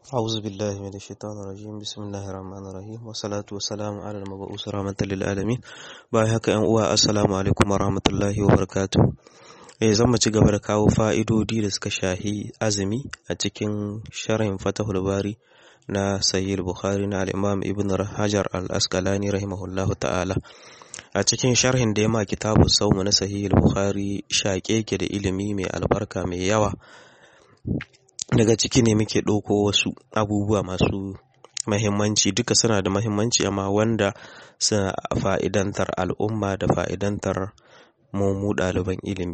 أعوذ بالله من الشيطان الرجيم بسم الله الرحمن الرحيم والصلاة والسلام على المبعوث رحمة للعالمين bayan haka ‘yan uwa assalamu alaikum wa rahmatullahi wa barakatuh eh zan ci gaba da kawo fa'idodi da suka shahi azumi a cikin sharhin fatahul bari na sahih bukhari na al-imam ibn hajar al-asqalani rahimahullahu ta'ala a cikin sharhin da ya ma kitabu saumu na sahih bukhari shaƙe ke da ilimi mai albarka mai yawa daga ciki ne muke ɗauko wasu abubuwa masu mahimmanci duka suna da mahimmanci amma wanda suna fa'idantar al'umma da fa'idantar mu ɗaliban ilimi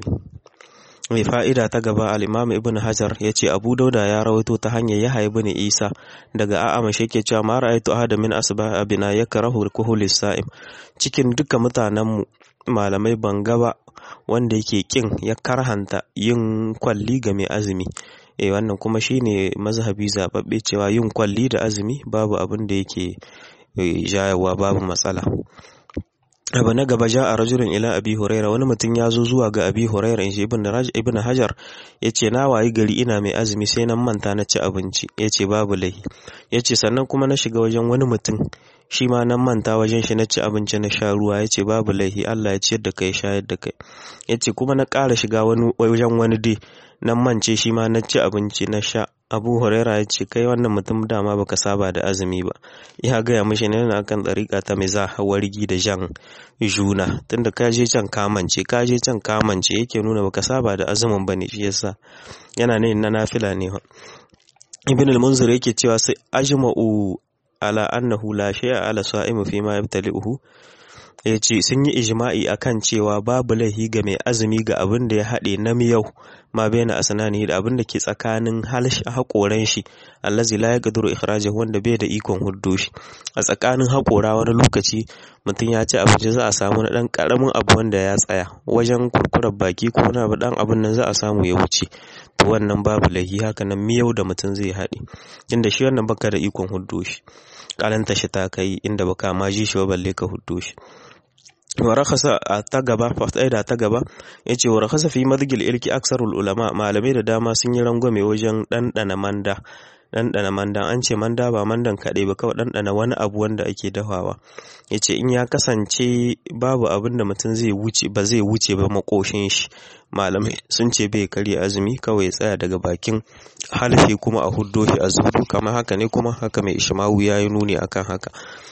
mai fa'ida ta gaba al'imam ibn hajar ya ce abu dauda ya rawaito ta hanyar ya haibu ne isa daga a'ama shi ke cewa mara aitu ahada min asba abina ya karahu kuhulis sa'im cikin duka mutanenmu malamai ban gaba wanda yake kin ya karhanta yin kwalli ga mai azumi eh wannan kuma shine mazhabi zababbe cewa yin kwalli da azumi babu abin da yake jayawa babu matsala abu na gaba ja a rajulun ila abi huraira wani mutum ya zo zuwa ga abi huraira in ibn ibn hajar ya ce na wayi gari ina mai azumi sai nan manta na ci abinci ya ce babu lahi ya ce sannan kuma na shiga wajen wani mutum shi ma nan manta wajen shi na ci abinci na sha ruwa ya ce babu laihi Allah ya ciyar da kai shayar da kai ya ce kuma na ƙara shiga wani wajen wani dai nan mance shi ma na ci abinci na sha abu huraira ya ce kai wannan mutum dama baka saba da azumi ba ya gaya mishi ne na kan ɗariƙa ta mai za wargi da jan juna tunda ka je can kamance ka je can kamance yake nuna baka saba da azumin ba ne shi yasa yana ne na nafila ne ibn al-munzir yake cewa sai ajma'u ala annahu la shay'a ala sa'imu fi ma yabtali'uhu ya ce sun yi ijma'i akan cewa babu laihi ga mai azumi ga abin da ya haɗe na miyau ma baina asnani da abin da ke tsakanin haƙoran shi allazi la yaqdiru ikhrajahu wanda bai da ikon huddo shi a tsakanin haƙora wani lokaci mutum ya ci abinci za a samu na ɗan ƙaramin abu wanda ya tsaya wajen kurkurar baki ko na abu ɗan abin nan za a samu ya wuce to wannan babu laihi haka nan miyau da mutum zai haɗe inda shi wannan baka da ikon huddo shi ƙalanta shi ta kai inda baka ma ji shi ba balle ka huddo shi warakasa a ta gaba fa'ida ta gaba yace warakasa fi madgil ilki aksarul ulama malamai da dama sun yi rangwame wajen ɗanɗana manda ɗanɗana manda an ce manda ba mandan kaɗai ba kawai ɗanɗana wani abu wanda ake dafawa yace in ya kasance babu abin da mutum zai wuce ba zai wuce ba makoshin shi malamai sun ce bai karya azumi kawai ya tsaya daga bakin halfe kuma a huddo shi a zudu kamar haka ne kuma haka mai ishmawu ya yi nuni akan haka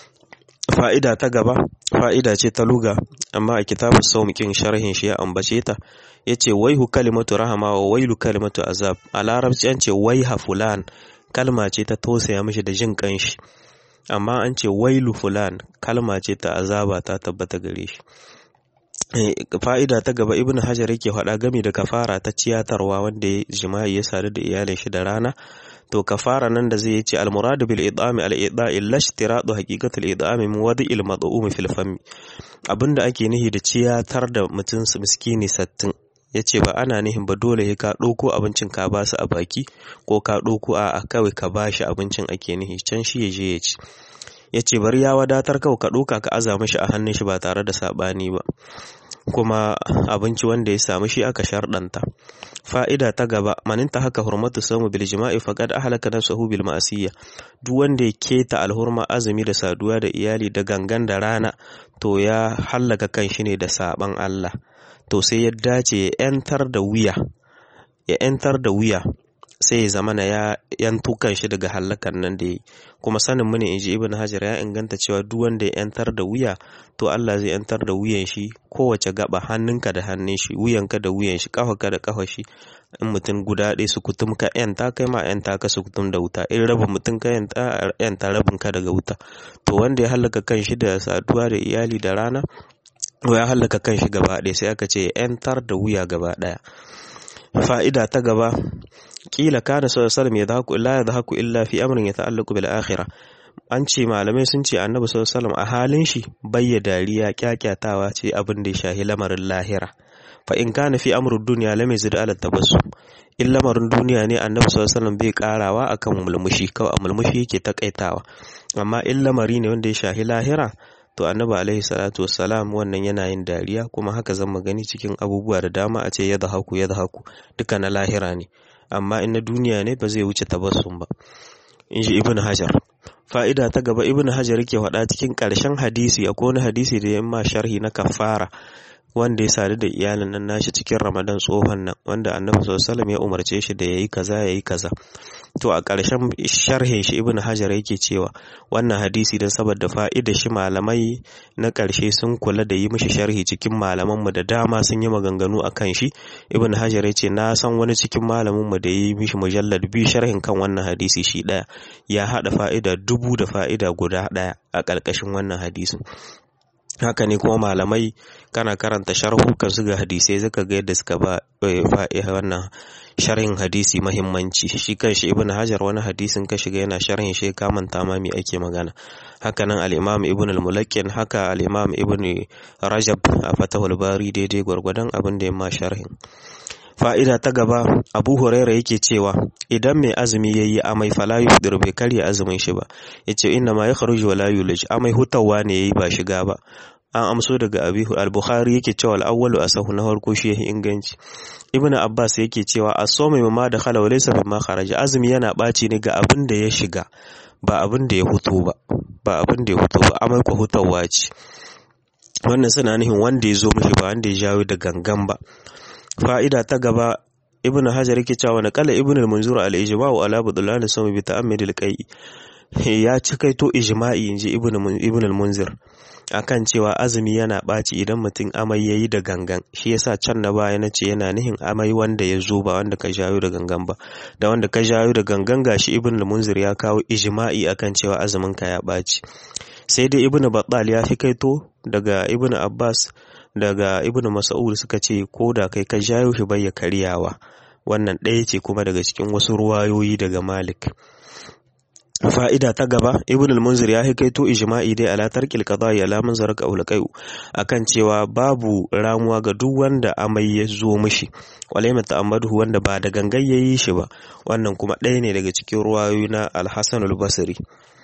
fa'ida ta gaba fa'ida ce ta luga amma a kitabu sauƙin sharhin shi ya ambace ta ya ce waihu kalimatu rahama wa wailu kalimatu azab a larabci an ce waiha fulan kalma ce ta tausaya mishi da jin kanshi amma an ce wailu fulan kalma ce ta azaba ta tabbata gare shi fa'ida ta gaba ibn hajar yake faɗa gami da kafara ta ciyatarwa wanda ya jima'i ya sadu da iyalin shi da rana to kafara nan da zai ce almuradu bil idami al ida'i lashtiradu haqiqatul idami min wadi'il mad'um fil fami abinda ake nihi da ciyatar da mutum su miskini sattin yace ba ana nihin ba dole ka ɗauko abincin ka ba su a baki ko ka ɗauko a kawai ka ba shi abincin ake nihi can shi ya je ya ci yace bari ya wadatar kawai ka ɗauka ka aza mishi a hannun shi ba tare da saɓani ba kuma abinci wanda ya samu shi aka sharɗanta fa'ida ta gaba maninta haka hurmatu samu bil jima'i faqad ahlaka nafsahu bil ma'siyya duk wanda ya keta alhurma azumi da saduwa da iyali da gangan da rana to ya hallaka kan shi ne da saban Allah to sai ya dace ya yantar da wuya ya yantar da wuya sai ya zamana ya yanto kan shi daga hallakan nan da yi kuma sanin mu ne inji ibn hajar ya inganta cewa duk wanda ya yantar da wuya to Allah zai yantar da wuyan shi kowace gaba hannunka da hannun shi wuyanka da wuyan shi kafarka da kafar shi in mutum guda ɗaya su kutum ka yanta kai ma yanta ka su kutum da wuta in rabin mutum ka yanta yanta rabin ka daga wuta to wanda ya hallaka kan shi da saduwa da iyali da rana to ya hallaka kan shi gaba ɗaya sai aka ce yantar da wuya gaba ɗaya fa'ida ta gaba kila kana sallallahu alaihi wasallam yadhaku la yadhaku illa fi amrin yata'allaqu bil akhirah an ce malamai sun ce annabi sallallahu alaihi wasallam a halin shi bayya dariya kyakyatawa ce abin da ya shahi lamarin lahira fa in kana fi amrud dunya lam yazid ala tabassum in lamarin duniya ne annabi sallallahu alaihi wasallam bai karawa akan mulmushi kawai a mulmushi yake takaitawa amma in lamari ne wanda ya shahi lahira to annabi alaihi salatu wassalam wannan yana yin dariya kuma haka zan gani cikin abubuwa da dama a ce yadda haku yadda haku duka na lahira ne amma in na duniya ne ba zai wuce tabassum ba inji ibn hajar fa'ida ta gaba ibn hajar yake faɗa cikin ƙarshen hadisi akwai wani hadisi da ya ma sharhi na kafara wanda ya sadu da iyalin nan nashi cikin ramadan tsohon nan wanda annabi sallallahu ya umarce shi da yayi kaza yayi kaza to a ƙarshen sharhin shi ibn hajar yake cewa wannan hadisi don saboda fa'ida shi malamai na ƙarshe sun kula da yi mishi sharhi cikin malaman mu da dama sun yi maganganu akan shi ibn hajar yace na san wani cikin malamin mu da yi mishi mujallad biyu sharhin kan wannan hadisi shi ɗaya ya haɗa fa'ida dubu da fa'ida guda ɗaya a ƙarƙashin wannan hadisin haka ne kuma malamai kana karanta sharhukan su ga hadisai zaka ga yadda suka ba wannan sharhin hadisi mahimmanci shi kanshi ibn hajar wani hadisin ka shiga yana sharhin shi ka manta ma me ake magana haka nan al-imam ibn al-mulakkin haka al-imam ibn rajab a fatahul bari daidai gwargwadon abin da ya ma sharhin fa'ida ta gaba abu huraira yake cewa idan mai azumi ya yi amai fala yufdir bai karya azumin shi ba ya ce inna ma ya kharuji wa la yulaj amai hutawa ne ya yi ba shiga ba an amso daga abi al-bukhari yake cewa al-awwalu asahu na farko shi yahi inganci ibnu abbas yake cewa as-sawmu mimma da khala wa laysa mimma kharaja azumi yana baci ne ga abin da ya shiga ba abin da ya huto ba ba abin da ya huto ba amai ko hutawa ce wannan suna nufin wanda ya zo mishi ba wanda ya jawo da gangan ba fa'ida ta gaba ibn hajar yake cewa na kala ibn al-munzur al-ijma'u ala budlan sami bi ta'ammid al-qai ya cikaito ijma'i inji ibn ibn al-munzir akan cewa azumi yana ɓaci idan mutum amai yayi da gangan shi yasa can na baya na ce yana nihin amai wanda ya zo ba wanda ka jayo da gangan ba da wanda ka jayo da gangan gashi ibn al-munzir ya kawo ijma'i akan cewa azumin ka ya ɓaci sai dai ibn battal ya fi kaito daga ibn abbas daga ibnu mas'ud suka ce ko da kai ka jayo shi bai ya karyawa wannan ɗaya ce kuma daga cikin wasu ruwayoyi daga malik fa'ida ta gaba ibn al-munzir ya hikaito ijma'i dai ala tarkil qada'i ala man zaraka ulqai akan cewa babu ramuwa ga duk wanda amai ya zo mishi walai ta'ammadu wanda ba da gangan yayi shi ba wannan kuma ɗaya ne daga cikin ruwayoyi na al-hasan al-basri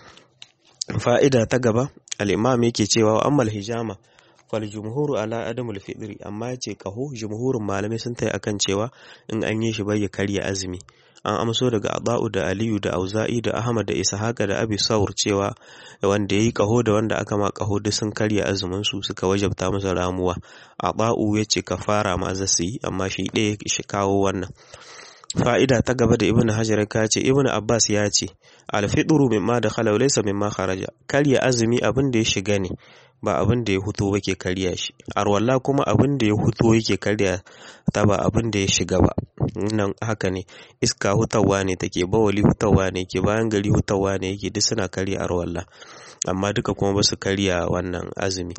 fa'ida ta gaba al-imam yake cewa ammal hijama fal jumhuru ala adamul fitri amma yace kaho jumhurin malamai sun tayi akan cewa in an yi shi bai ya karya azumi an amso daga Ada'u da Aliyu da Auza'i da Ahmad da Ishaqa da Abi Saur cewa wanda yayi kaho da wanda aka ma kaho duk sun karya azumin su suka wajabta masa ramuwa Ada'u yace kafara ma za su yi amma shi ɗaya shi kawo wannan fa'ida ta gaba da Ibn Hajar ka ce Ibn Abbas ya ce al-fitru mimma dakhala laysa mimma kharaja karya azumi abin da ya shiga ne ba abin da ya huto ba ke karya shi arwalla kuma abin da ya huto yake karya ta ba abin da ya shiga ba nan haka ne iska hutawa ne take bawali hutawa ne ke bayan gari hutawa ne yake duk suna karya arwalla amma duka kuma ba su karya wannan azumi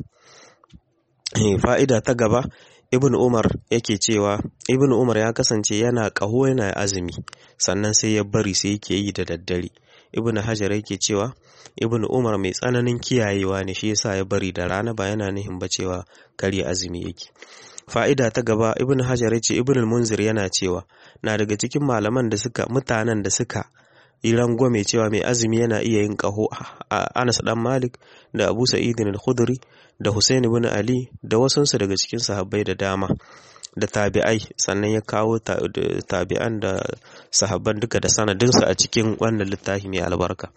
fa'ida ta gaba ibn umar yake cewa ibn umar ya kasance yana ƙaho yana azumi sannan sai ya bari sai yake yi da daddare ibn hajar yake cewa ibn umar mai tsananin kiyayewa ne shi yasa ya bari da rana ba yana nihin ba cewa karya azumi yake fa'ida ta gaba ibn hajar yace ibn munzir yana cewa na daga cikin malaman da suka mutanen da suka yi rangwame cewa mai azumi yana iya yin kaho a Anas dan Malik da Abu Sa'id al-Khudri da Hussein ibn Ali da wasansu daga cikin sahabbai da dama da tabi'ai sannan ya kawo tabi'an da sahabban duka da sanadinsu a cikin wannan littafi mai albarka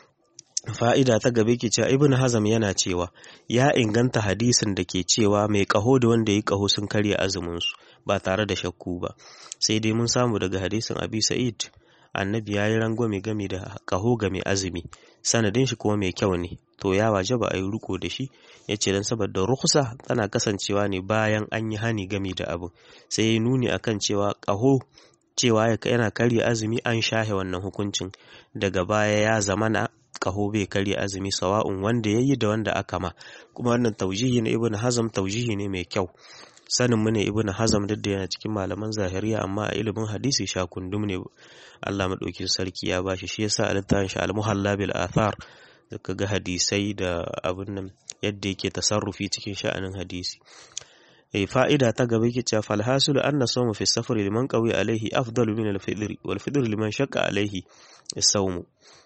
fa'ida ta gabe ke cewa ibn hazam yana cewa ya inganta hadisin da ke cewa mai kaho da wanda ya kaho sun karya azuminsu ba tare da shakku ba sai dai mun samu daga hadisin abi sa'id annabi ya yi rangwame game da kaho ga mai azumi sanadin shi kuma mai kyau ne to ya waje ba a yi riko da shi ya ce don saboda rukusa tana kasancewa ne bayan an yi hani game da abu sai ya nuni akan cewa kaho cewa yana karya azumi an shahe wannan hukuncin daga baya ya zamana kaho bai karya azumi sawa'un wanda ya yi da wanda aka ma kuma wannan taujihi na ibn hazam taujihi ne mai kyau sanin mu ne ibn hazam duk da yana cikin malaman zahiriya amma a ilimin hadisi sha kundum ne Allah madaukin sarki ya bashi shi yasa a littafin shi al-muhalla bil athar zaka ga hadisai da abin nan yadda yake tasarrufi cikin sha'anin hadisi eh fa'ida ta gaba yake cewa fal hasilu anna sawmu fi safari liman qawi alaihi afdalu min al-fidr wal fidr liman shaqqa alaihi as-sawmu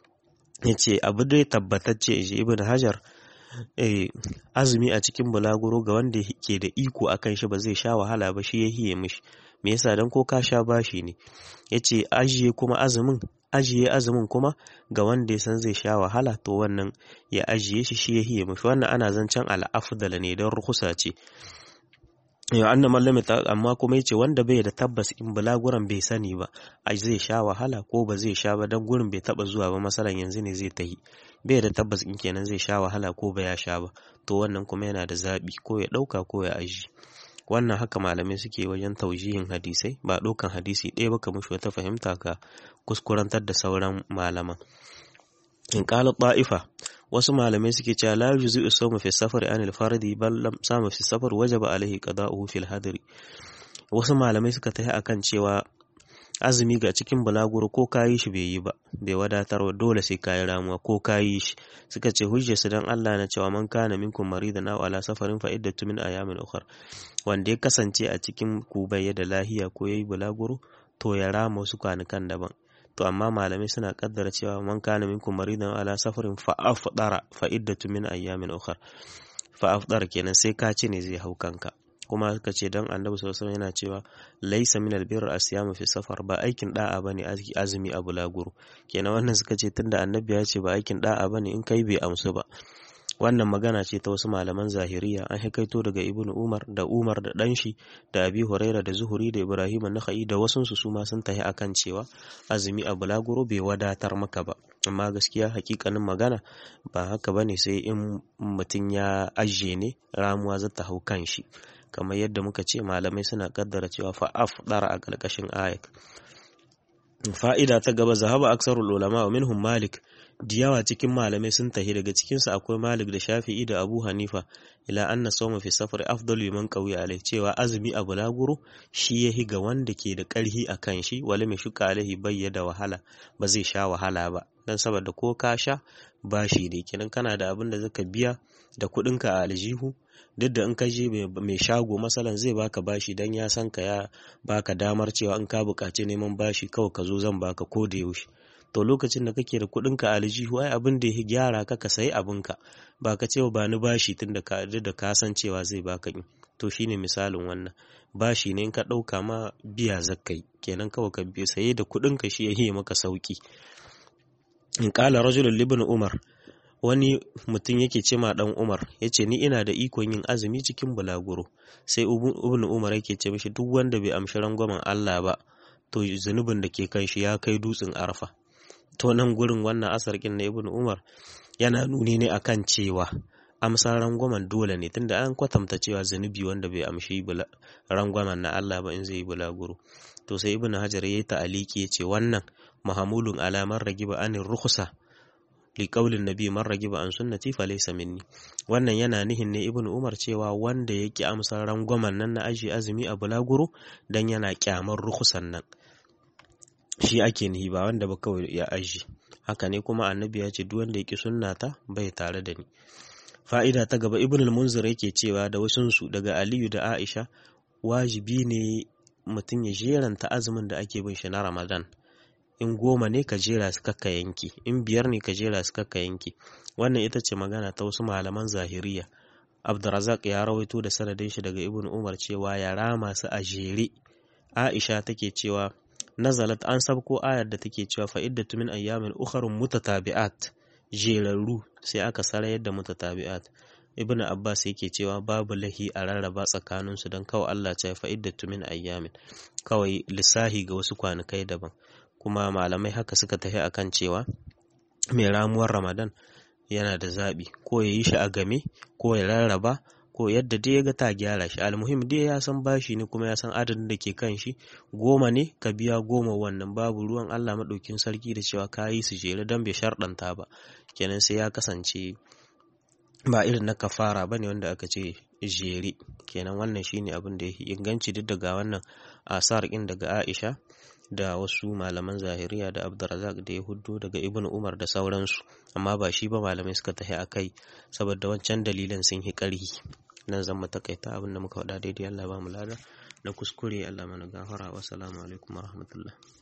yace abu dai tabbatacce shi ibn hajar eh azumi a cikin bulaguro ga wanda ke da iko akan shi ba zai sha wahala ba shi ya hiye mishi me yasa dan ko ka sha bashi ne yace ajiye kuma azumin ajiye azumin kuma ga wanda ya san zai sha wahala to wannan ya ajiye shi shi ya hiye mafi wannan ana zancen al'afdala ne don rukusa ce yau an mallami amma kuma yace wanda bai da tabbas in bulaguran bai sani ba a zai sha wahala ko ba zai sha ba dan gurin bai taba zuwa ba masalan yanzu ne zai tahi bai da tabbas in kenan zai sha wahala ko ba ya sha ba to wannan kuma yana da zabi ko ya dauka ko ya aji wannan haka malamai suke wajen taujihin hadisai ba ɗaukan hadisi ɗaya ba kamar wata fahimta ka kuskurantar da sauran malaman in qala ta'ifa wasu malamai suke cewa la yuzu sawmu fi safari anil fardi bal lam samu fi safar wajaba alaihi qada'uhu fil hadri wasu malamai suka tafi akan cewa azumi ga cikin bulaguro ko kayi shi bai yi ba bai wadatar dole sai kayi ramuwa ko kayi shi suka ce hujjar su dan Allah na cewa man kana minkum maridan aw ala safarin fa iddatu min ayamin ukhra wanda ya kasance a cikin ku bai da lahiya ko yayi bulaguro to ya rama wasu kwanukan daban to amma malamai suna kaddara cewa man kana minkum maridan ala safarin fa afdara fa iddatu min ayamin ukhra fa afdara kenan sai ka ci ne zai hau kanka kuma suka ce dan annabi sallallahu alaihi yana cewa laisa min albirr asyamu fi safar ba aikin da'a bane azumi a bulaguro kenan wannan suka ce tunda annabi ya ce ba aikin da'a bane in kai bai amsu ba wannan magana ce ta wasu malaman zahiriya an hikaito daga ibn umar da umar da danshi da abi huraira da zuhuri da ibrahim nakhai da wasunsu su ma sun tahi akan cewa azumi a bulaguro bai wadatar maka ba amma gaskiya hakikanin magana ba haka bane sai in mutum ya ajiye ne ramuwa za ta hau kan shi kamar yadda muka ce malamai suna kaddara cewa fa'af dara a ƙarƙashin ayat fa'ida ta gaba zahaba aksarul ulama wa minhum malik diyawa cikin malamai sun tahi daga cikinsu akwai malik da shafi'i da abu hanifa ila anna sawma fi safar afdalu liman qawiya alai cewa azumi a bulaguro shi yahi ga wanda ke da ƙarhi a kan shi wala mai shuka alaihi bayya da wahala ba zai sha wahala ba dan saboda ko ka sha bashi ne kenan kana da abin da zaka biya da kuɗinka a aljihu duk da in ka je mai shago masalan zai baka bashi dan ya san ka ya baka damar cewa in ka buƙaci neman bashi kawai ka zo zan baka ko da yaushe to lokacin da kake da kuɗin ka aljihu ai abin da ya gyara ka ka sayi abin ka ba ka cewa ba ni bashi tun da ka da ka san cewa zai baka in to shine misalin wannan bashi ne in ka ɗauka ma biya zakkai kenan kawai ka biya saye da kuɗin ka shi ya yi maka sauki in ƙala rajulun libin umar wani mutum yake ce ma dan Umar ya ce ni ina da ikon yin azumi cikin bulaguro sai ibn Umar yake ce mishi duk wanda bai amshi rangwamen Allah ba to zunubin da ke kan shi ya kai dutsen arfa to nan gurin wannan asarkin na ibn Umar yana nuni ne akan cewa amsa rangwamen dole ne tunda an kwatanta cewa zunubi wanda bai amshi rangwamen na Allah ba in zai yi bulaguro to sai ibn Hajar yayi ta'aliki ya ce wannan mahamulun alamar ragiba anin rukhsa liƙaulin nabi man ragiba an sunnati fa laysa minni wannan yana nihin ne ibnu umar cewa wanda ya ki amsar rangwamen nan na aji azumi a bulaguro dan yana kyamar rukusan nan shi ake nihi ba wanda ba kawai ya aji haka ne kuma annabi ya ce duk wanda ya ki sunnata bai tare da ni fa'ida ta gaba ibnu al-munzir yake cewa da wasunsu daga aliyu da aisha wajibi ne mutum ya jeranta azumin da ake bin shi na ramadan in goma ne ka jera su kakka yanki in biyar ne ka jera su kakka yanki wannan ita ce magana ta wasu malaman zahiriya abdurazak ya rawaito da sanadin shi daga ibn umar cewa ya rama su a jere aisha take cewa nazalat an sabko ayar da take cewa fa iddatu min ayyamin ukharun mutatabi'at jerarru sai aka sarayar da mutatabi'at ibn abbas yake cewa babu lahi a rarraba tsakaninsu don kawai allah ce fa iddatu min ayyamin kawai lissahi ga wasu kwanakai daban kuma malamai haka suka tafi akan cewa mai ramuwar ramadan yana da zaɓi ko ya yi shi a game ko ya rarraba ko yadda dai ya ga ta gyara shi almuhim dai ya san bashi ne kuma ya san adadin da ke kan shi goma ne ka biya goma wannan babu ruwan allah maɗaukin sarki da cewa ka yi su jere don bai sharɗanta ba kenan sai ya kasance ba irin na kafara ba ne wanda aka ce jere kenan wannan shine abin da ya inganci duk daga wannan asar ɗin daga aisha da wasu malaman zahiriya da abdurazak da ya hudu daga ibn umar da sauransu amma ba shi ba malamai suka tafi a kai saboda wancan dalilan sun yi ƙarhi nan zan takaita abin da muka faɗa daidai allah ba mu lada na kuskure allah mana gafara wasu alaikum warahmatullahi